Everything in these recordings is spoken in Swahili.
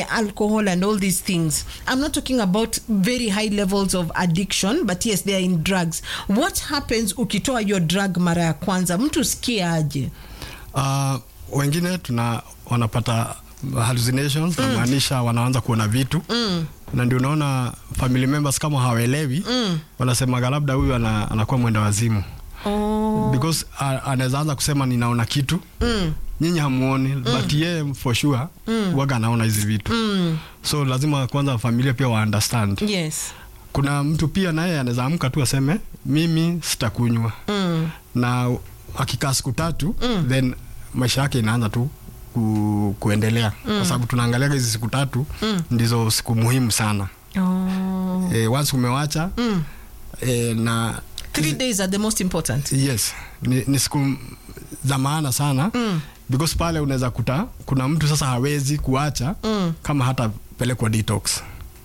alcohol and all these things i'm not talking about very high levels of addiction but yes they are in drugs what happens ukitoa your drug mara ya kwanza mtu sikie aje Uh, wengine tuna wanapata hallucinations mm. namaanisha wanaanza kuona vitu mm. na ndio unaona family members kama hawaelewi mm. wanasemaga labda huyu ana, anakuwa mwenda wazimu oh. because uh, anaweza anza kusema ninaona kitu mm. nyinyi hamuoni mm. but yeye for sure mm. waga anaona hizi vitu mm. so lazima kwanza familia pia wa understand yes kuna mtu pia naye anaweza amka tu aseme mimi sitakunywa mm. na akikaa siku tatu mm. then maisha yake inaanza tu ku, kuendelea mm. kwa sababu tunaangalia hizi siku tatu mm. ndizo siku muhimu sana oh. e, once umewacha mm. e, na three days are the most important yes ni, ni siku za maana sana mm. because pale unaweza kuta kuna mtu sasa hawezi kuacha mm. kama hata pelekwa detox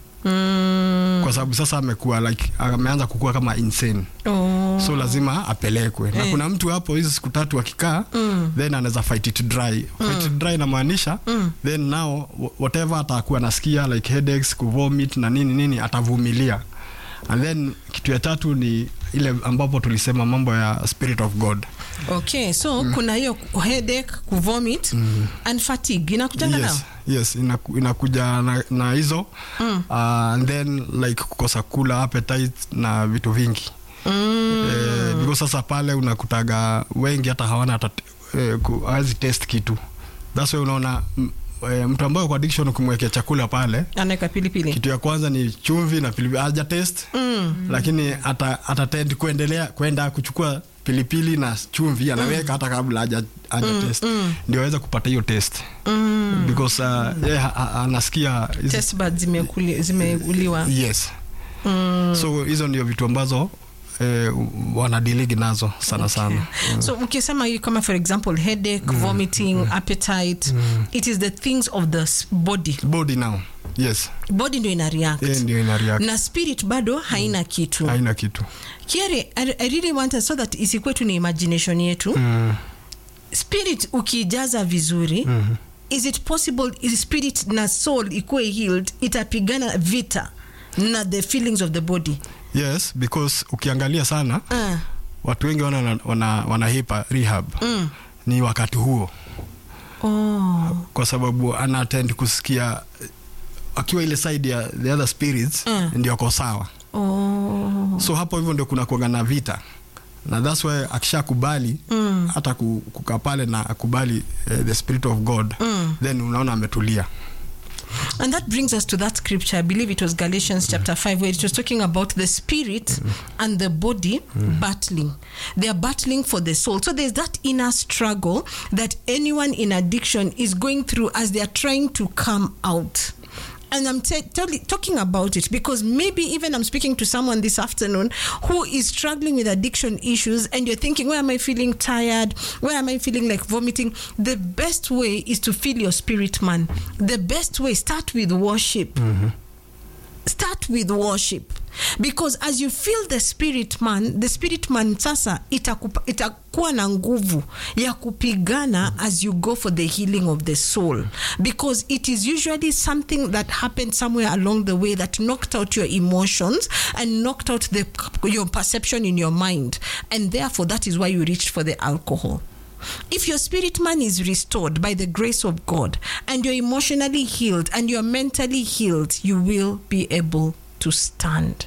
mm. kwa sababu sasa amekuwa like ameanza kukua kama insane oh. so lazima apelekwe na Eh. kuna mtu hapo hizi siku tatu akikaa mm. then anaweza fight it dry fight it dry inamaanisha mm. then now wh- whatever atakuwa nasikia like headaches kuvomit na nini nini atavumilia and then kitu ya tatu ni ile ambapo tulisema mambo ya spirit of god okay so mm. kuna hiyo headache kuvomit mm. and fatigue inakujanga nao yes, yes inaku, inakuja na, na hizo mm. uh, and then like kukosa kula appetite na vitu vingi mm. eh, because sasa pale unakutaga wengi hata hawana hata eh, ku- hawezi test kitu thats why unaona m- eh, mtu ambaye kwa addiction ukimwekea chakula pale anaweka pilipili kitu ya kwanza ni chumvi na pilipili haja test mm. lakini ata, atatend kuendelea kwenda kuchukua pilipili na chumvi anaweka mm. hata kabla haja, haja mm. test mm. ndio aweze kupata hiyo test mm. because uh, yeye ha- ha- anasikia hizi- test buds zimekuli- zimeuliwa yes mm. so hizo ndio vitu ambazo eh, wanadiligi nazo sana sana so ukisema hii kama for example headache vomiting appetite it is the things of the s- body body now yes body ndio ina react yeye ndio ina react na spirit bado haina kitu haina kitu kiere I, i really want us so that isikuwe tu ni imagination yetu mm. spirit ukijaza vizuri mm-hmm. is it possible is spirit na soul ikuwe healed itapigana vita na the feelings of the body yes because ukiangalia sana uh, watu wengi wana, wana, wanahipa rehab mm. ni wakati huo oh. kwa sababu ana tend kusikia eh, akiwa ile side ya the other spirits Mm. ndio ako sawa Oh. so hapo hivyo ndio kuna kuaga na vita na thats why akishakubali mm. hata ku- kukaa pale na akubali uh, the spirit of god Mm. then unaona ametulia And that brings us to that scripture. I believe it was Galatians chapter 5, where it was talking about the spirit and the body battling. They are battling for the soul. So there's that inner struggle that anyone in addiction is going through as they are trying to come out. And I'm t- totally talking about it because maybe even I'm speaking to someone this afternoon who is struggling with addiction issues, and you're thinking, Where am I feeling tired? Where am I feeling like vomiting? The best way is to feel your spirit, man. The best way, start with worship. Start with worship. Because as you feel the spirit man, the spirit man sasa itakupa, itakuwa na nguvu ya kupigana as you go for the healing of the soul. Because it is usually something that happened somewhere along the way that knocked out your emotions and knocked out the, your perception in your mind. And therefore, that is why you reached for the alcohol. If your spirit man is restored by the grace of God and you're emotionally healed and you're mentally healed, you will be able to stand.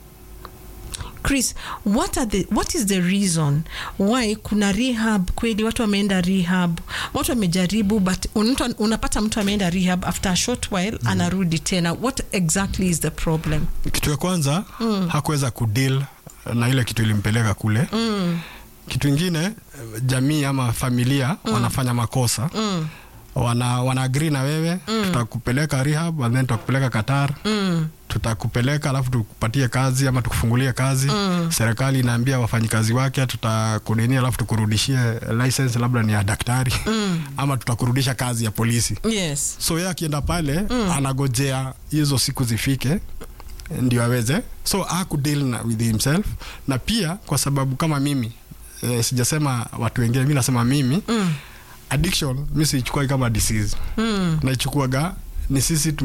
Chris, what are the what is the reason why kuna rehab kweli watu wameenda rehab watu wamejaribu but unatu, unapata mtu ameenda rehab after a short while mm. anarudi tena what exactly is the problem kitu ya kwanza mm. hakuweza kudeal na ile kitu ilimpeleka kule mm. kitu ingine eh, jamii ama familia mm. wanafanya makosa Mm. wana, wana agree na wewe mm. tutakupeleka rehab and then tutakupeleka Qatar Mm. tutakupeleka alafu tukupatie kazi ama tukufungulie kazi mm. serikali inaambia wafanyikazi wake tutakunini alafu tukurudishie license labda ni ya daktari mm. ama tutakurudisha kazi ya polisi yes so ye akienda pale mm. anagojea hizo siku zifike ndio aweze so akudeal na with himself na pia kwa sababu kama mimi eh, sijasema watu wengine mi nasema mimi mm. addiction mi siichukuagi kama disease mm. naichukuaga ni sisi